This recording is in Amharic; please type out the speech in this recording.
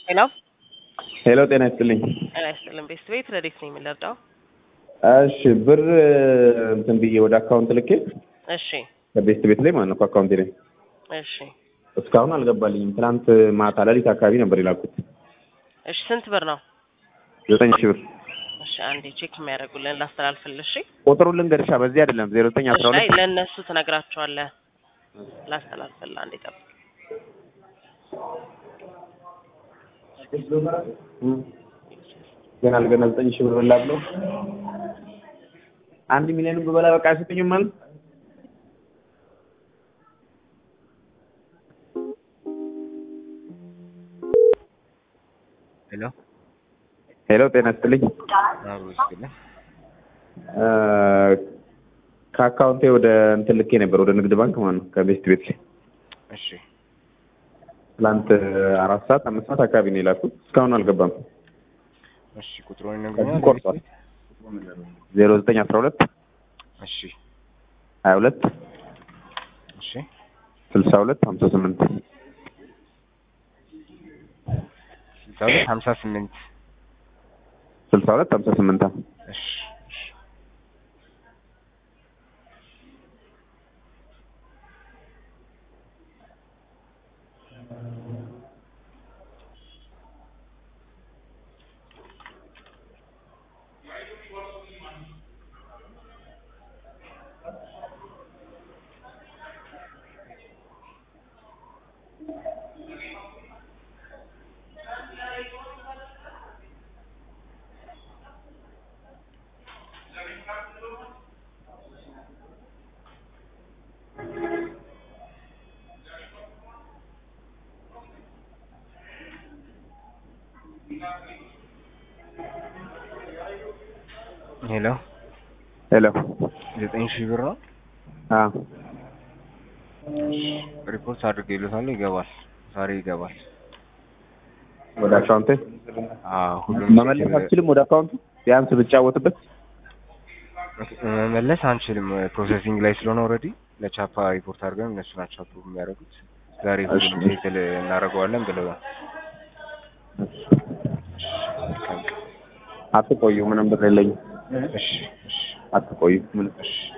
ሄሎ ሄሎ ጤና ይስጥልኝ። ጤና ይስጥልን። ቤስት ቤት ረዴት ነው የምንረዳው? እሺ ብር እንትን ብዬ ወደ አካውንት ልኬ እሺ ከቤስት ቤት ላይ ማለት ነው ከአካውንቴ ላይ እሺ እስካሁን አልገባልኝም። ትናንት ማታ ሌሊት አካባቢ ነበር የላኩት እሺ ስንት ብር ነው? ዘጠኝ ሺህ ብር። እሺ አንዴ ቼክ የሚያደርጉልን ላስተላልፍልሽ። እሺ ቁጥሩን ልንገርሻ በዚህ አይደለም ዜሮ ዘጠኝ አስራ እሺ አይ ሁለት ለእነሱ ትነግራቸዋለህ። ላስተላልፍልህ አንዴ ጠብቅ። ገና ለገና ዘጠኝ ሺህ ብር በላ ብለው አንድ ሚሊዮን ብበላ በቃ አይሰጡኝም ማለት ሄሎ ሄሎ ጤና ይስጥልኝ። አብሮ ይስጥልኝ። እ ከአካውንቴ ወደ እንትን ልኬ ነበር ወደ ንግድ ባንክ ማለት ነው ከቤስት ቤት ላይ እሺ ትላንት አራት ሰዓት አምስት ሰዓት አካባቢ ነው የላኩት እስካሁን አልገባም። እሺ ቁጥሩን ከዚህ ይነግሩኛል? ቆርጧል። ዜሮ ዘጠኝ አስራ ሁለት እሺ ሀያ ሁለት እሺ ስልሳ ሁለት ሀምሳ ስምንት ስልሳ ሁለት ሀምሳ ስምንት ስልሳ ሁለት ሀምሳ ስምንት እሺ እሺ ሄሎ ሄሎ ዘጠኝ ሺህ ብር ነው። አ ሪፖርት አድርጌልዎታለሁ። ይገባል፣ ዛሬ ይገባል። ወደ አካውንቴ አዎ ሁሉም መመለስ አልችልም። ወደ አካውንቱ ቢያንስ ብጫወትበት መመለስ አንችልም። ፕሮሰሲንግ ላይ ስለሆነ ኦልሬዲ ለቻፓ ሪፖርት አድርገን እነሱ ናቸው አፕሩቭ የሚያደርጉት። ዛሬ ሁሉም እሺ። ሴትል እናደርገዋለን ብለዋል። መልካም ቀን። አትቆዩ፣ ምንም ብር የለኝም። እሺ እሺ አትቆዩ ምንም እሺ